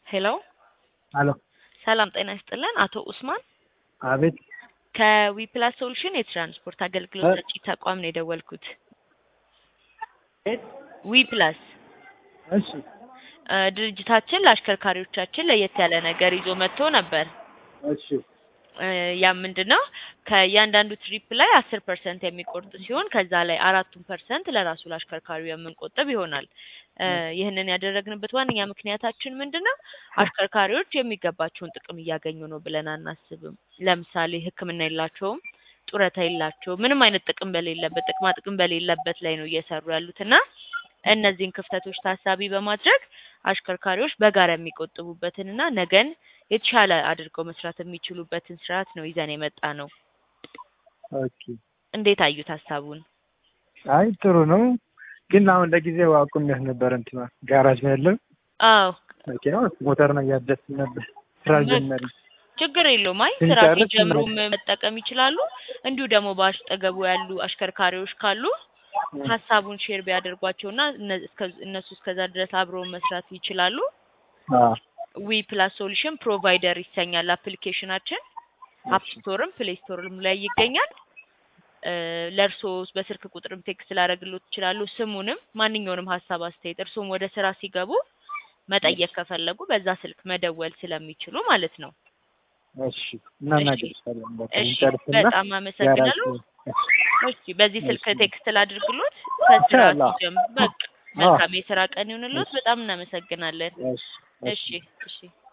ሄሎ አሎ ሰላም ጤና ይስጥልን። አቶ ኡስማን አቤት ከዊፕላስ ሶሉሽን የትራንስፖርት አገልግሎት ሰጪ ተቋም ነው የደወልኩት። ዊፕላስ እሺ እ ድርጅታችን ለአሽከርካሪዎቻችን ለየት ያለ ነገር ይዞ መጥቶ ነበር። እሺ እ ያ ምንድን ነው ከእያንዳንዱ ትሪፕ ላይ አስር ፐርሰንት የሚቆርጥ ሲሆን ከዛ ላይ አራቱን ፐርሰንት ለራሱ ለአሽከርካሪው የምንቆጥብ ይሆናል። እ ይህንን ያደረግንበት ዋነኛ ምክንያታችን ምንድን ነው አሽከርካሪዎች የሚገባቸውን ጥቅም እያገኙ ነው ብለን አናስብም። ለምሳሌ ሕክምና የላቸውም፣ ጡረታ የላቸውም፣ ምንም አይነት ጥቅም በሌለበት ጥቅማ ጥቅም በሌለበት ላይ ነው እየሰሩ ያሉት እና እነዚህን ክፍተቶች ታሳቢ በማድረግ አሽከርካሪዎች በጋራ የሚቆጥቡበትን እና ነገን የተሻለ አድርገው መስራት የሚችሉበትን ስርዓት ነው ይዘን የመጣ ነው። ኦኬ እንዴት አዩት ሀሳቡን? አይ ጥሩ ነው፣ ግን አሁን ለጊዜው አቁሜያት ነበር። እንትና ጋራጅ ነው ያለው አዎ መኪናው ሞተር ነው እያደስን ነበር ስራ ጀመርን። ችግር የለውም። አይ ስንጨርስ ስራ ሲጀምሩም እንመጣለን። መጠቀም ይችላሉ። እንዲሁ ደግሞ በአጠገቡ ያሉ አሽከርካሪዎች ካሉ ሀሳቡን ሼር ቢያደርጓቸውና እነ- እስከ- እነሱ እስከዛ ድረስ አብረው መስራት ይችላሉ። አዎ ዊ ፕላስ ሶሉሽን ፕሮቫይደር ይሰኛል አፕሊኬሽናችን። አፕ ስቶርም ፕሌይ ስቶርም ላይ ይገኛል። እ ለእርስዎ በስልክ ቁጥርም ቴክስት ላደርግሎት ይችላሉ። ስሙንም ማንኛውንም ሀሳብ አስተያየት እርስዎም ወደ ስራ ሲገቡ መጠየቅ ከፈለጉ በዛ ስልክ መደወል ስለሚችሉ ማለት ነው። እሺ እናናገርሻለን። በቃ እሺ እንጨርስና በጣም አመሰግናለሁ። ጋራጅ እሺ በዚህ ስልክ ቴክስት ላድርግሎት ከስራ ይቻላል። ሲጀምር በቃ መልካም የስራ ቀን ይሁንሎት። በጣም እናመሰግናለን። እሺ እሺ እሺ